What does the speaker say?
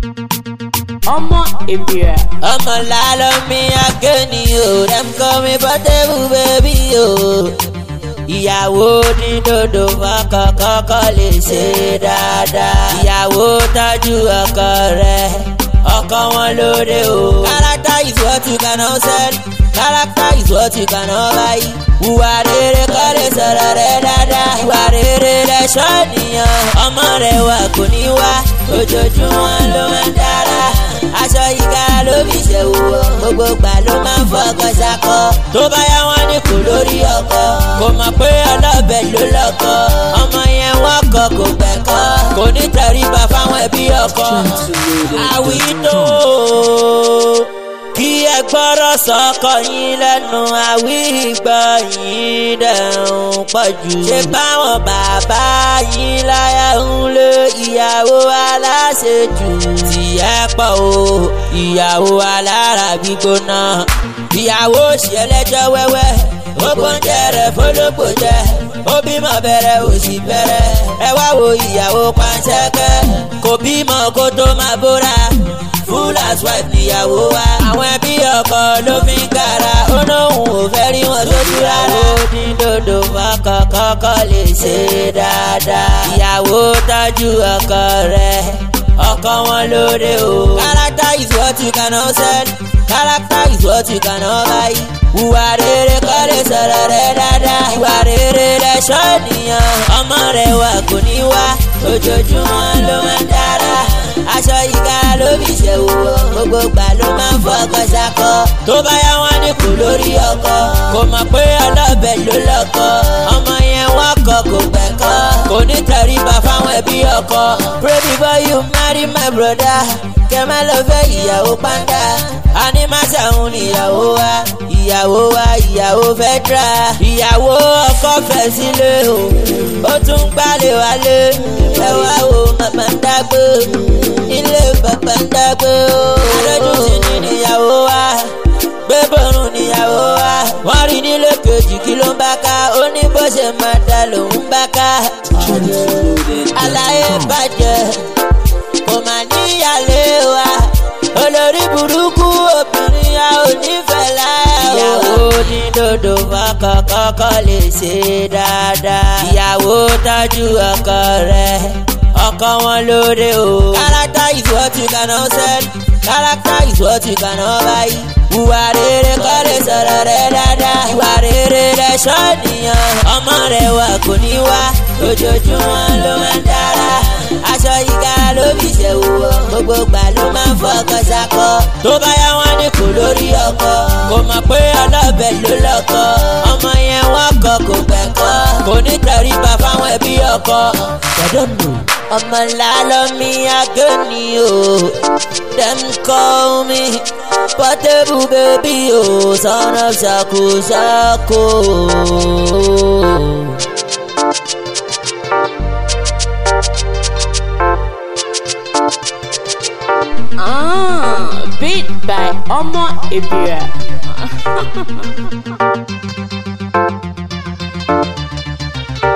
ọmọ èbìrà. ọmọ làlọ́ mi agéni o dem call me portable baby o. ìyàwó ní dòdò fọkọ kọ́kọ́ lè ṣe dáadáa. ìyàwó tọ́jú ọkọ rẹ̀ ọkọ wọn lóde o. character is what you cannot sell character is what you cannot buy. ìwà rere kọ́ lè sọ̀rọ̀ rẹ̀ dáadáa. ìwà rere lẹ̀ṣọ́ ènìyàn. ọmọ rẹ̀ wà kò ní wá ojoojúmọ́ ló máa ń dára aṣọ ìga ló fi ṣe wúwo gbogbo gbà ló máa ń fọkọ ṣakọ tó bá yá wọn ní kò lórí ọkọ kò mọ̀ pé ọlọ́bẹ̀ ló lọ́kọ ọmọ yẹn wọ́n kọ kò gbẹ̀kọ́ kò ní tẹríba fáwọn ẹbí ọkọ àwí tó kí ẹ gbọ́rọ̀ sọ́kọ yín lẹ́nu àwí ìgbọ́ yín dẹ̀hùn pọ̀ jù. ṣé báwọn bàbá yín láyà ń lé ìyàwó aláṣejù. tìyẹ́ pọ̀ o ìyàwó alára gbígbóná. ìyàwó ṣe ẹlẹ́jọ́ wẹ́wẹ́ ó gbóúnjẹ rẹ̀ fọlọ́gbò jẹ ó bímọ bẹ̀rẹ̀ ó sì bẹ̀rẹ̀ ẹ wá wo ìyàwó panṣẹ́kẹ́ kò bímọ kó tó máa bóra full housewife níyàwó wa. àwọn ẹbí ọkọ ló fi ń kára ó lóun ò fẹ́ rí wọn sójú rárá. ó ní dòdò fọkọ kọ́kọ́ lè ṣe dáadáa. ìyàwó tọ́jú ọkọ rẹ̀ ọkọ wọn lóde o. character is what you cannot sell character is what you cannot buy. ìwà rere kọ́ lè sọ̀rọ̀ rẹ̀ dáadáa. ìwà rere lẹ̀ṣọ́ ènìyàn. ọmọ rẹ̀ wà kò ní wá ojoojúmọ́ ló máa ń dára aṣọ ìga ló fi ṣe wúwo gbogbo gbà ló máa ń fọkọ ṣakọ tó bá yá wọn ní kò lórí ọkọ kò mọ̀ pé ọlọ́bẹ̀ ló lọ́kọ ọmọ yẹn wọ́n kọ kò gbẹ̀kọ́ kò ní tẹríba fáwọn ẹbí ọkọ pray before you marry my brother kẹ́mẹ́ ló fẹ́ ìyàwó pàǹdà animation níyàwó wa ìyàwó wa ìyàwó fẹ́ dra ìyàwó ọkọ fẹ́ sílé o ó tún gbálẹ̀ wálé ẹ wá wo màmá ń dágbé ilé bàbá ń dágbé o. adójútì ni níyàwó wa gbé bọ́rùn níyàwó wa wọ́n rí nílé kejì kí ló ń bá ká ó ní bó ṣe máa dá lòún bá ká. aláyé bàjẹ́ kò má níyàlé wa olórí burúkú obìnrin a ò nífẹ̀ẹ́ láyà o. ìyàwó ní dòdò fọkọ kọ́kọ́ lè ṣe dáadáa. ìyàwó tọ́jú ọkọ rẹ̀ ọkọ wọn lóde o. character is what you cannot sell character is what you cannot buy. ìwà rere kọ́ lè sọ̀rọ̀ rẹ̀ dáadáa. ìwà rere lẹ̀ṣọ́ ènìyàn. ọmọ rẹ̀ wà kò ní wá ojoojúmọ́ ló máa ń dára. aṣọ ìga ló fi ṣe wúwo gbogbo gbà ló máa ń fọkọ ṣakọ. tó bá yá wọn ní kò lórí ọkọ kò mọ̀ pé ọlọ́bẹ̀ ló lọ́kọ. ọmọ yẹn wọ́n kọ kò gbẹ̀kọ́ kò ní tẹríba fáwọn ẹbí ọkọ. gbẹdọ̀nù ọmọ ńlá lọ́mí agéni o dem call me portable baby o son of ṣako ṣako. Ah, beat by ọmọ èbìrà.